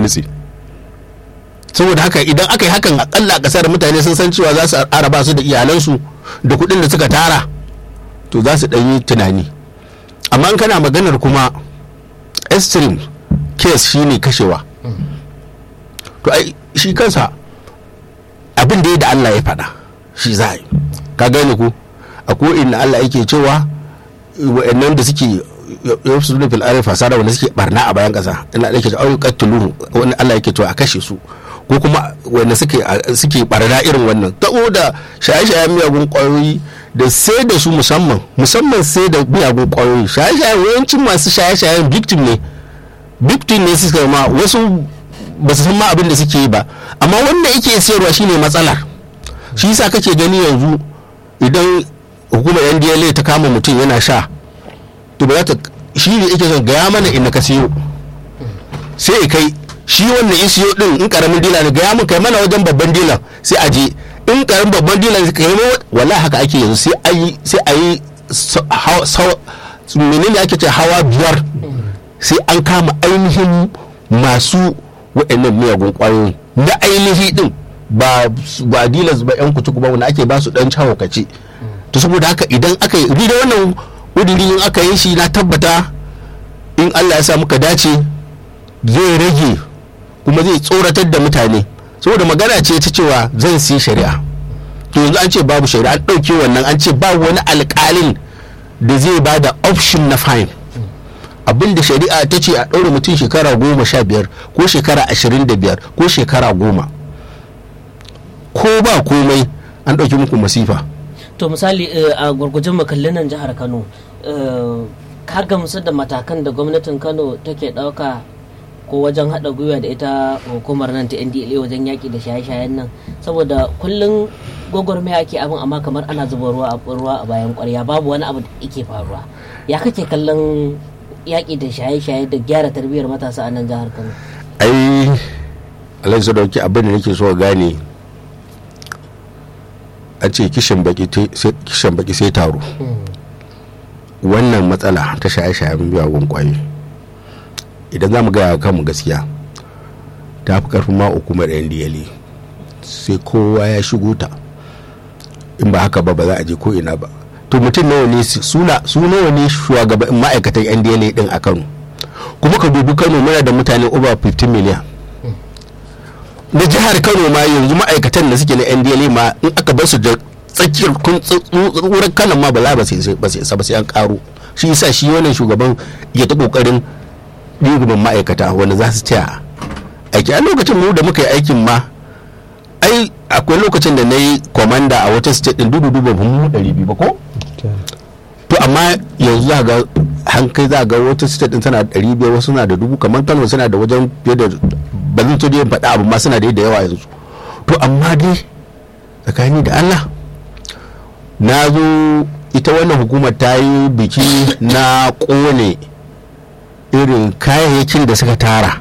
nutse saboda haka idan aka yi hakan akalla a kasar mutane sun san cewa za su araba su da iyalansu da kuɗin da suka tara to za su ɗan yi tunani amma in kana maganar kuma extreme case shine kashewa to ai shi kansa abin da ya da Allah ya faɗa shi za a yi ka gane ku a ko inda Allah yake cewa wa'annan da suke yafsu da fil arif fasara wanda suke barna a bayan kasa ina da yake cewa au qatluhu wanda Allah yake cewa a kashe su ko kuma wanda suke suke barna irin wannan ta da shaye-shayen miyagun kwayoyi da sai da su musamman musamman sai da miyagun kwayoyi shaye-shayen yawancin masu shaye-shayen victim ne victim ne suka ma wasu ba su san ma abin da suke yi ba amma wanda yake sayarwa shine matsalar shi yasa kake gani yanzu idan hukumar ndla ta kama mutum yana sha to ba za ta shi ne yake son gaya mana inda ka siyo sai ya kai shi wannan ya siyo din in karamin dila ne gaya mun kai mana wajen babban dilan sai a je in karamin babban dilan ka yi wallahi haka ake yanzu sai a yi sai a yi menene ake ce hawa biyar sai an kama ainihin masu waɗannan miyagun ƙwayoyi na ainihi din ba ba dilas ba yan kutuku ba wanda ake ba su dan kace to saboda haka idan aka yi da wannan ƙudiri in aka yi shi na tabbata in Allah ya sa muka dace zai rage kuma zai tsoratar da mutane saboda magana ce ta cewa zan siya shari'a to yanzu an ce babu shari'a an ɗauke wannan an ce babu wani alƙalin da zai ba da option na fine abin da shari'a ta ce a ɗaure mutum shekara goma sha biyar ko shekara ashirin da biyar ko shekara goma ko ba komai an ɗauki muku masifa to misali a gwargwajen makallin nan jihar kano ka gamsu da matakan da gwamnatin kano take ɗauka ko wajen haɗa gwiwa da ita hukumar nan ta ndla wajen yaƙi da shaye-shayen nan saboda kullum gwagwarmaya ake abin amma kamar ana zuba ruwa a ruwa a bayan ƙwarya babu wani abu da yake faruwa ya kake kallon yaƙi da shaye-shaye da gyara tarbiyyar matasa a nan jihar kano ai alhaji sadauki abin da nake so gane a ce kishin baki sai taro wannan matsala ta shaye-shayen miyagun kwayoyi idan za mu gaya kanmu gaskiya ta fi karfin ma hukumar ndla sai kowa ya shigo ta in ba haka ba ba za a je ko ina ba to mutum nawa ne su nawa ne shugaban ma'aikatan ndla din a kano kuma ka dubi kano muna da mutane over 15 miliyan na jihar kano ma yanzu ma'aikatan da suke na ndla ma in aka bar su da tsakiyar kun tsurar kanan ma ba za ba su isa ba sai an karo shi yasa shi wannan shugaban ya ta kokarin ɗigumin ma'aikata wanda za su taya aiki a lokacin mu da muka yi aikin ma ai akwai lokacin da na yi kwamanda a wata state din dudu dubu ba mu ɗari biyu ba ko to amma yanzu za ga hankali za ga wata state din tana da ɗari biyar wasu na da dubu kamar kano suna da wajen fiye da ba zan so dai faɗa abu ma suna da yawa yanzu to amma dai tsakani da Allah na zo ita wannan hukumar ta yi biki na ƙone irin kayayyakin da suka tara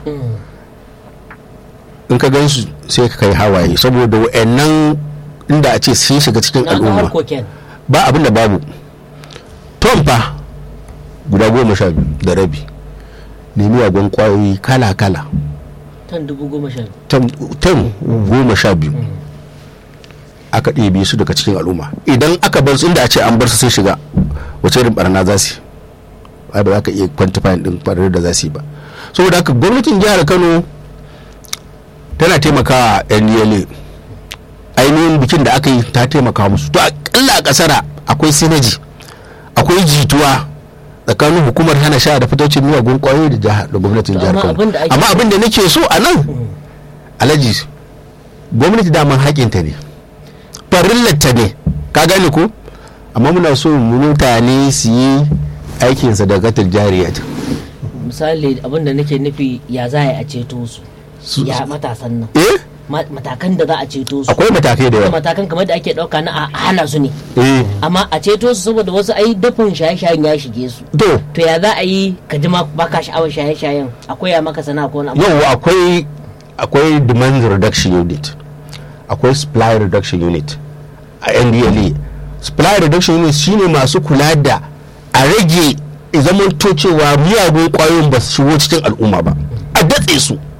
in ka gan su sai ka kai hawaye saboda wa'annan inda a ce sun shiga cikin al'umma ba abin da babu tom fa guda goma sha biyu da rabi ne miyagun kwayoyi kala-kala tan dubu goma sha biyu tan goma sha biyu aka ɗebe su daga cikin al'umma idan aka bar su inda a ce an bar su sun shiga wace irin barna za su yi ba za ka iya kwantifayin din barnar da za su yi ba saboda haka gwamnatin jihar kano tana taimakawa yan yale ainihin bikin da aka yi ta taimaka musu to akalla a kasara akwai sinaji akwai jituwa tsakanin hukumar hana sha da fitocin miyagun kwayoyi da jihar da gwamnatin jihar kano amma abin da nake so a nan alhaji gwamnati daman hakinta ne farillarta ne ka gane ko amma muna so mutane su yi aikinsa da gatar jariya misali abin da nake nufi ya za a ceto su ya matasan nan eh matakan da za a ceto su akwai matakai da yawa matakan kamar da ake dauka na a hana su ne eh amma a ceto su saboda wasu ai dafin shaye-shayen ya shige su to to ya za a yi ka ji ma baka sha'awar shaye-shayen akwai ya maka sana ko wani abu yau akwai akwai demand reduction unit akwai supply reduction unit a ndla supply reduction unit shine masu kula da a rage zaman to cewa miyagun kwayoyin ba su shigo cikin al'umma ba a datse su